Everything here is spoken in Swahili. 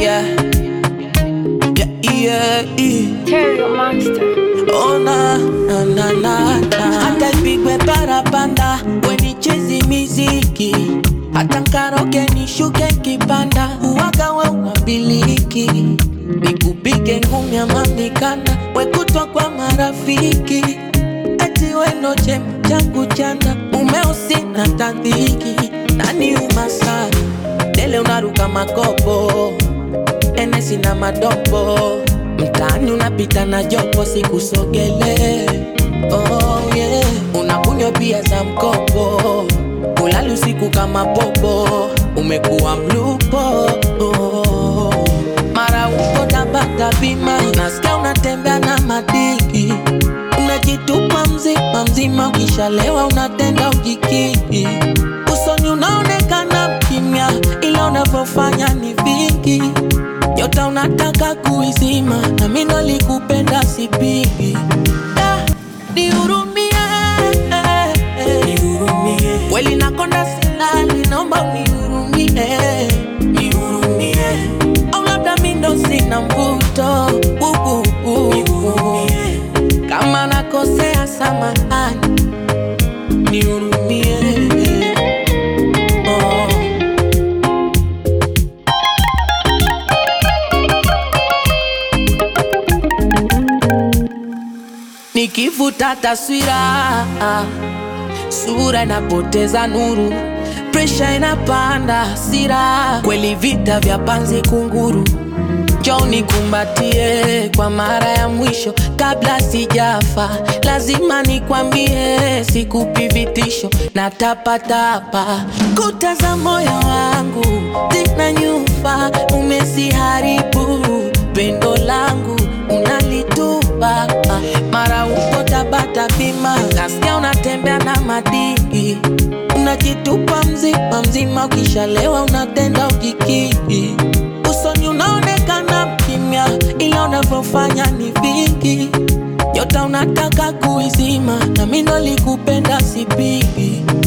yeah. Yeah, yeah, yeah. Terry Monster. Oh na na na na na hata ipigwe parapanda wenichezi miziki hata nkaroge nishuke kipanda uwaga we unabiliki nikupige ngumi ama mikanda wekutwa kwa marafiki eti weno chema changu chanda umeusi na tandhiki nani umasari dele unaruka makopo enesi na madopo mtaani unapita na jopo sikusogele oh, yeah. unakunywa pia za mkopo ulali usiku kama popo umekuwa mlupo oh. mara uko tabata bima nasikia unatembea na madiki unajitupa mzima mzima ukishalewa unatenda ujikiki usoni unaonekana kimya ila unavyofanya ni vingi nyota unataka kuizima na mimi nalikupenda sipigi Da, nihurumie kweli nakonda silali naomba unihurumie au labda mi ndo sina mvuto uh, uh, uh. kama nakosea samahani nihurumie oh. Nikivuta taswira, sura inapoteza nuru, presha inapanda, hasira kweli, vita vya panzi kunguru. Njoo nikumbatie kwa mara ya mwisho kabla sijafa, lazima nikwambie, sikupi vitisho na tapatapa. Kuta za moyo wangu zina nyufa, umesiharibu pendo langu unalitupa mara uko Tabata bima, nasikia unatembea na madini, unajitupa mzima mzima, ukishalewa unatenda ujikiki, usoni unaonekana mkimya, ila unavyofanya ni vingi. Nyota unataka kuizima, na mimi ndo likupenda sipigi